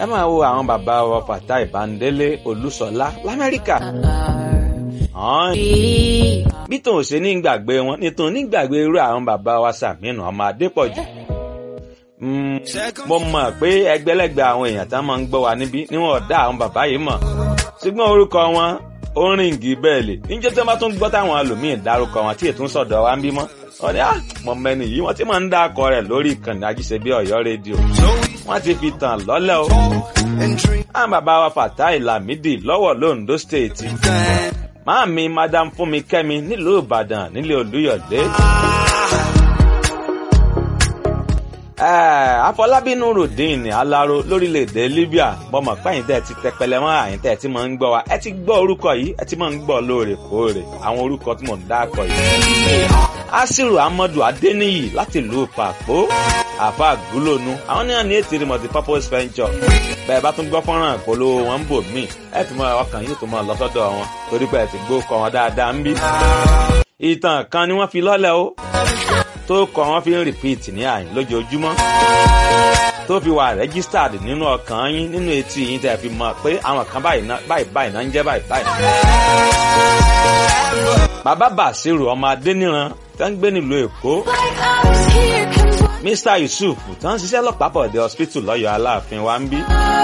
ẹ máa wo àwọn bàbá wa Fatai Bandele Olúṣọlá l'Amẹ́ríkà hàn bí tòun ṣe ní gbàgbé wọn ní tòun ní gbàgbé irú àwọn bàbá wa Sàmínú ọmọ Adépọ̀jù mo mọ̀ pé ẹgbẹ́lẹ́gbẹ́ àwọn èèyàn tá máa ń gbọ́ wa níbí níwọ̀n ọ̀dá àwọn bàbá yìí mọ̀ ṣùgbọ́n orúkọ wọn ó rìn gí bẹ́ẹ̀ lè níjẹ́ tí wọ́n bá tún gbọ́ táwọn ẹlòmíín dárúkọ wọn tí ètò ń sọ̀dọ̀ wa ń bímọ wọ́n ní à mọ̀ mẹ́ni yìí wọ́n ti máa ń dá akọ rẹ̀ lórí ìkànnì ajíṣebí Ọ̀yọ́ rédíò wọ́n ti fi tàn lọ́lẹ̀ o. àwọn bàbá wa Fatai Lamidi lọ́wọ́ londo state máàmi madam Fúnmi Kẹ́mi nílùú Ìbàdàn nílé Olúyọ̀lé. Afọlábí Nurudeen Alaro lórílẹ̀‐èdè Libya bọ́mọ̀ pẹ́yìn tẹ́ ti tẹpẹlẹ mọ́ àyìn tẹ́ ti máa ń gbọ́ wa ẹ ti gbọ́ orúkọ yìí ẹ ti máa ń gbọ́ lóòrèkóòrè àwọn orúkọ tí mò ń dákọ̀ yìí. Asiru Amadu Adeniyi láti ìlú Pàpó àfa àgúlónú àwọn ní àní ètò multi purpose venture bẹ́ẹ̀ bá tún gbọ́ fọ́nrán ìpolówó wọn ń bò míì ẹ ti mọ ọkàn yìí tó mọ lọ sọ́dọ̀ wọn torí pé ẹ ti gbó kọ wọn dáadáa ń bí. ìtàn kan ni wọ́n fi lọ́lẹ̀ o tó kọ wọn fi ń repeat ní àyìn lójoojúmọ́ tó fi wà registered nínú ọkàn yín nínú etí yín tẹ́ fi mọ̀ pé àwọn kan báyìí báyìí náà ń jẹ́ báyìí báyìí. bàbá Bàṣírù ọmọ Adéníran tó ń gbé nílùú Èkó Mr Yusuf tó ń ṣiṣẹ́ lọ́pàá bọ̀dẹ̀ hospital lọ́yọ̀ Aláàfin wa ń bí.